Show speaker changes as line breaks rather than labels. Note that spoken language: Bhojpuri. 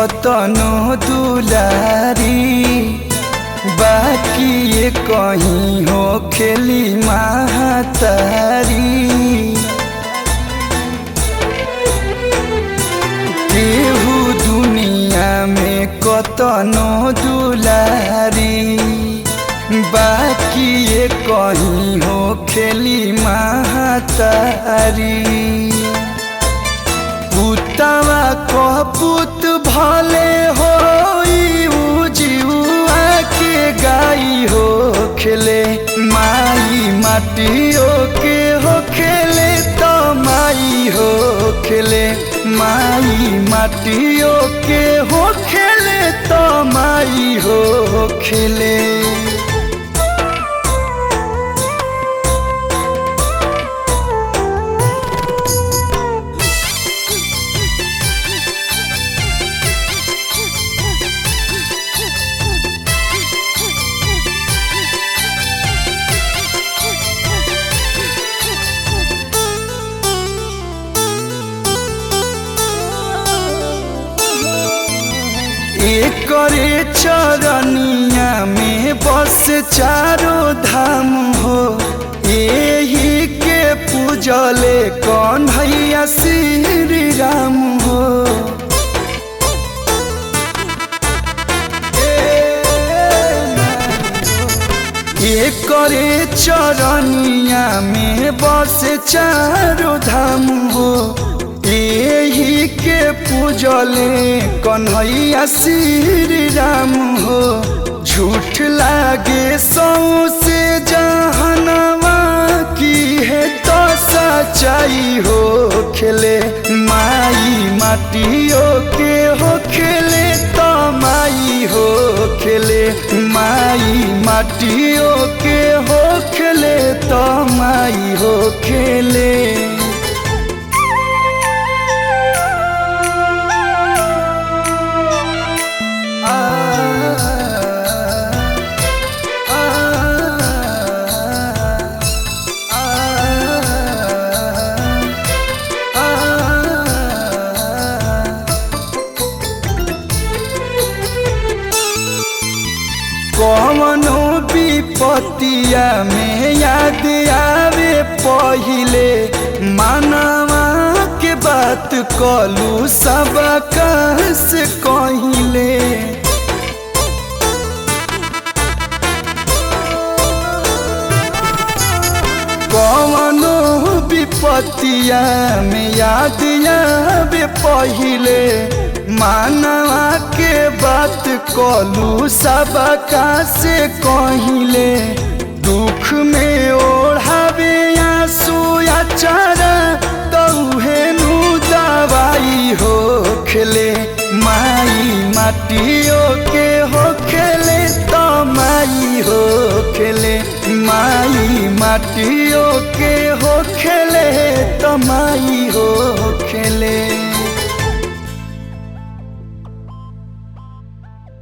कतनो दुलारी बाकी ये कहीं हो खेली महातारी केहू दुनिया में कतनो दुलारी बाकी ये कहीं हो खेली महातारी पुतवा कपूत भले हो जीवा के गाई हो खेले माई माटियो के हो खेले तो माई हो खेले माई माटियो के हो खेले तो माई हो खेले करे चरनिया में बस चारो धाम हो यही के पूजले कौन भैया श्री राम हो ये करे चरनिया में बस चारो धाम हो यही के पूजले कन्हैया श्री राम हो झूठ लागे सौ से जहनवा की है तो सच्चाई हो खेले माई माटियों के हो खेले तो माई हो खेले माई माटियों के हो खेले तो माई हो खेले कवनो विपतिया में याद आवे पहिले मानवा के बात कलू सब से कहिले कवनो विपतिया में याद आवे पहिले मानवा के बात कलू सबका से कहिले दुख में ओढ़ावे आंसू अचारा तौहे नु दवाई हो खेले माई माटियों के हो खेले तो माई हो खेले माई माटियों के हो खेले तो माई हो खेले